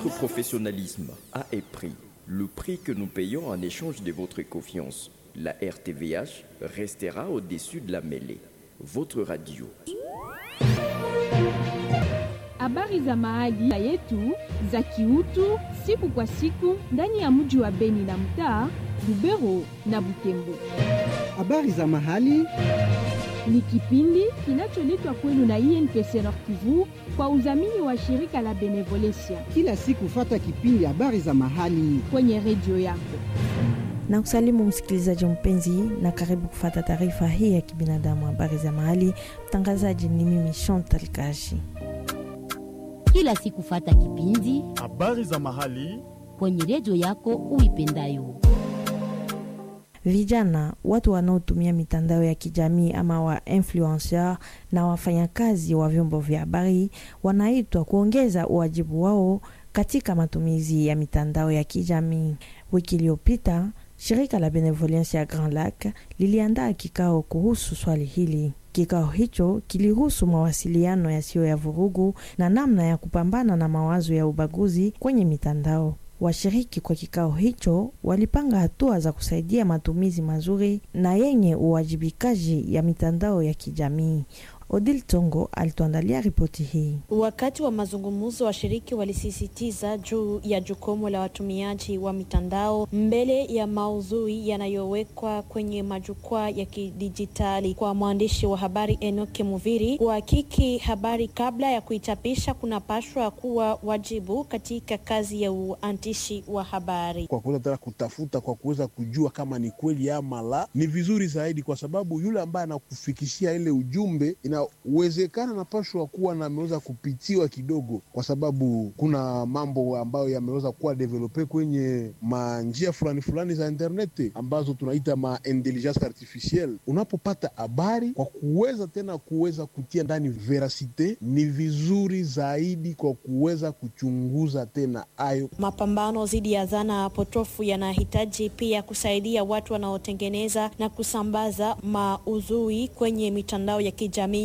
Votre professionnalisme a un prix, le prix que nous payons en échange de votre confiance. La RTVH restera au-dessus de la mêlée. Votre radio. Habari za mahali yetu za kiutu siku kwa siku ndani ya mji wa Beni na mtaa Lubero na Butembo. Habari za mahali Ni kipindi kinacholetwa kwenu na INPC Nord Kivu kwa udhamini wa shirika la Benevolencia kila siku, fata kipindi habari za mahali kwenye redio yako. na kusalimu msikilizaji mpenzi, na karibu kufata taarifa hii ya kibinadamu, habari za mahali. Mtangazaji ni mimi Chantal Kashi. kila siku fata kipindi habari za mahali kwenye redio yako uipendayo. Vijana, watu wanaotumia mitandao ya kijamii ama wa influencer na wafanyakazi wa vyombo vya habari wanaitwa kuongeza uwajibu wao katika matumizi ya mitandao ya kijamii. Wiki iliyopita shirika la Benevolence ya Grand Lac liliandaa kikao kuhusu swali hili. Kikao hicho kilihusu mawasiliano yasiyo ya vurugu na namna ya kupambana na mawazo ya ubaguzi kwenye mitandao. Washiriki kwa kikao hicho walipanga hatua za kusaidia matumizi mazuri na yenye uwajibikaji ya mitandao ya kijamii. Odil Tongo alituandalia ripoti hii. Wakati wa mazungumzo, washiriki walisisitiza juu ya jukumu la watumiaji wa mitandao mbele ya maudhui yanayowekwa kwenye majukwaa ya kidijitali. Kwa mwandishi wa habari Enoke Muviri, kuhakiki habari kabla ya kuichapisha kunapashwa kuwa wajibu katika kazi ya uandishi wa habari. kwa kuweza tena kutafuta kwa kuweza kujua kama ni kweli ama la, ni vizuri zaidi, kwa sababu yule ambaye anakufikishia ile ujumbe inawezekana napashwa kuwa na ameweza kupitiwa kidogo, kwa sababu kuna mambo ambayo yameweza kuwa develope kwenye manjia fulani fulani za interneti ambazo tunaita ma intelligence artificielle. Unapopata habari kwa kuweza tena kuweza kutia ndani veracite, ni vizuri zaidi kwa kuweza kuchunguza tena ayo Mapambano dhidi ya dhana potofu yanahitaji pia kusaidia watu wanaotengeneza na kusambaza maudhui kwenye mitandao ya kijamii